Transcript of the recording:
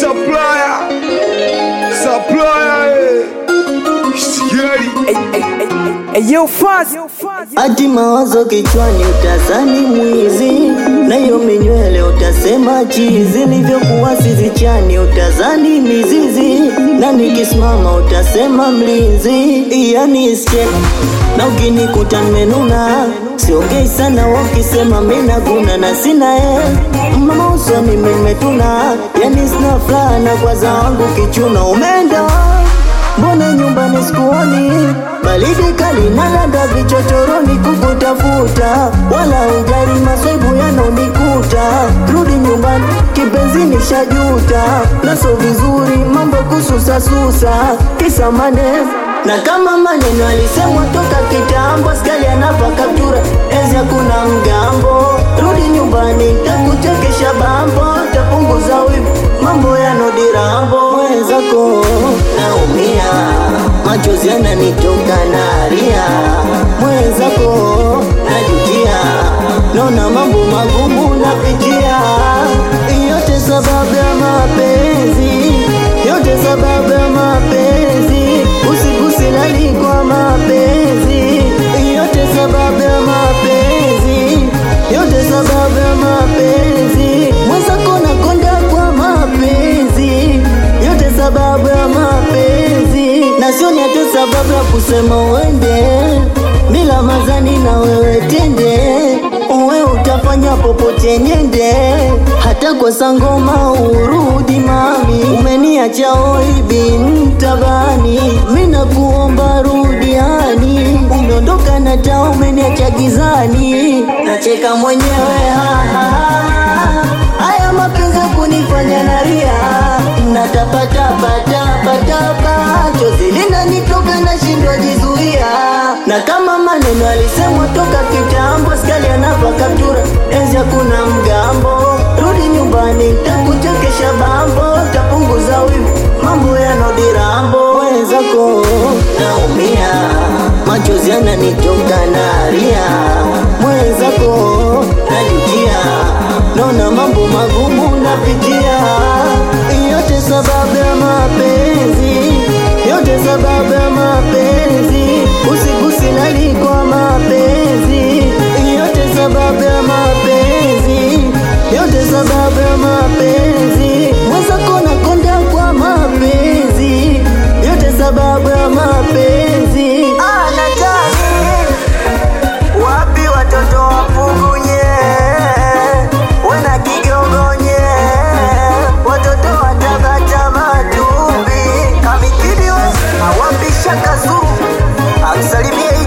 supplier, supplier, eh. Scary. Eyo fast Ati mawazo kichwani utazani mwizi, na hiyo minywele utasema chizi, nivyokuwa sizichani utazani mizizi, na nikisimama utasema mlinzi, yani step na ukinikuta nimenuna siongei sana, wakisema mina guna na sina e mama usoni mimetuna, yani sina furaha na kwaza wangu kichuna umeenda Mbona nyumbani sikuoni? Baridi kali na landa vichochoroni kukutafuta, wala ujari maswaibu yanonikuta. Rudi nyumbani kipenzi, nishajuta naso vizuri mambo kususasusa, kisa maneno na kama maneno alisemwa toka kitambo, skali anapa kaptura enzi hakuna mgambo. Rudi nyumbani takuchekesha bambo, tapunguza wivu mambo yanodirambo mwenzako naumia, machozi yananitoka nalia, mwenzako najutia, naona mambo magumu napitia, yote sababu ya mapenzi, yote sababu ya mapenzi, usiku silali kwa mapenzi, yote sababu ya mapenzi, yote sababu ya mapenzi, mwenzako nakonda kwa mapenzi, yote sababu ya mapenzi, na sioni hata sababu ya kusema uende bila mazani na wewe tende, uwe utafanya popote nyende, hata kwa sangoma urudi mami, umeniacha oibi mtabani, mina kuomba rudiani, umeondoka na taa umeniacha gizani, nacheka mwenyewe ha, ha, ha. Haya mapenzi ya kunifanya nalia natapatapatapatapa chozi linanitoka nashindwa jizuia na kama maneno alisemwa toka kitambo skali anapa kaptura enzi hakuna mgambo rudi nyumbani ntakuchekesha bambo tapunguza wivu mambo yanodirambo wenzako naumia machozi yananitoka nalia mwenzako najutia naona mambo magumu napitia, yote sababu ya mapenzi, yote sababu ya mapenzi, usiku silali kwa mapenzi, yote sababu ya mapenzi, yote sababu ya mapenzi, mwenzako nakonda kwa mapenzi, yote sababu ya mapenzi. Ah, nataka wapi watoto wapugunye wana kigogonye watoto watabata matumbi kamikiliwe awapisha kazu amsalimie